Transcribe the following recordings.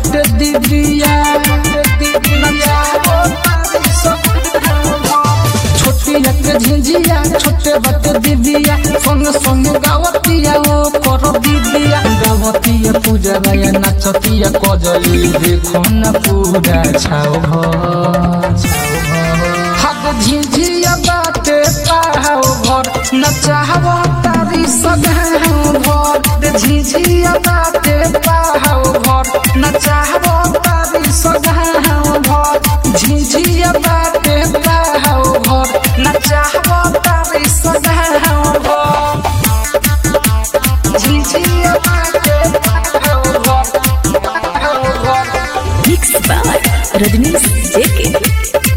बाटे दीदिया नचावो तारी सखिया छोटिया के झिझिया छोटे बाटे दीदिया संग संग गावतिया ओ कर दीदिया गावतिया पूजा राया नाचतिया कजली देखो न पूरा छाओ भर हद झिझिया बाटे पाहाओ भर नचावो तारी सगाओ भर झिझिया बाटे पाहाओ भर नचावो तारी सगाओ भर झिझिया बाटे पाहाओ भर नचावो तारी सगाओ भर झिझिया बाटे पाहाओ भर पाहाओ भर Mixed by Rajnish JK.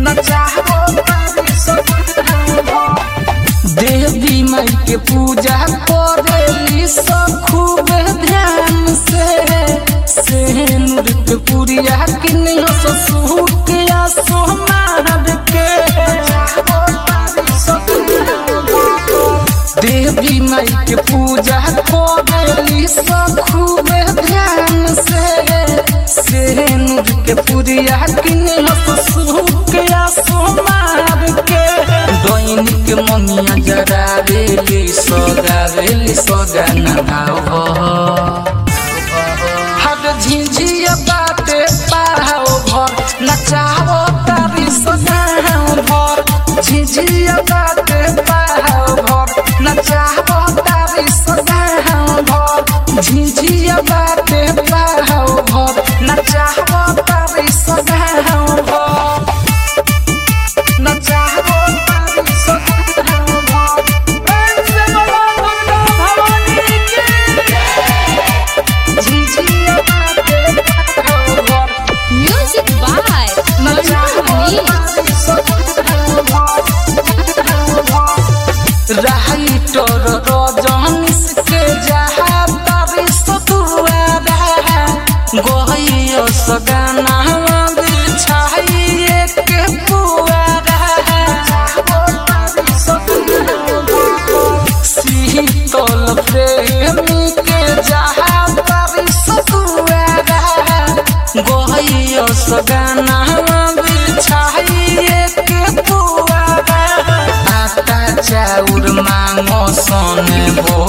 देवी माई के पूजा करेली सब खूब ध्यान से सेनुर के पुरिया किनियो ससुर के सोनार के देवी माई के पूजा करेली सब खूब ध्यान से सेनुर के पुरिया किनियो ससुर के सोनार के दैनिक मनिया जरा रेली सगा रेली सगा नहाओ हद झिझिया बाटे पाहाओ भर नचाओ तारी सगाओ भर झिझिया बाटे पाहाओ भर नचाओ तारी सगाओ भर झिझिया बाटे पाहाओ भर नचाओ तारी सगाओ भर नचाओ तारी सगाओ भर झिझिया बाटे पाहाओ भर Music by Manju writer Rajneesh के जहा तारी सतुआरा गहियो सगाना बिछाइए के पुआरा शीतल प्रेमी के जहा तारी सतुआरा गहियो सगाना बिछाइए के पुआरा आटा चाउर मांगो सोने बो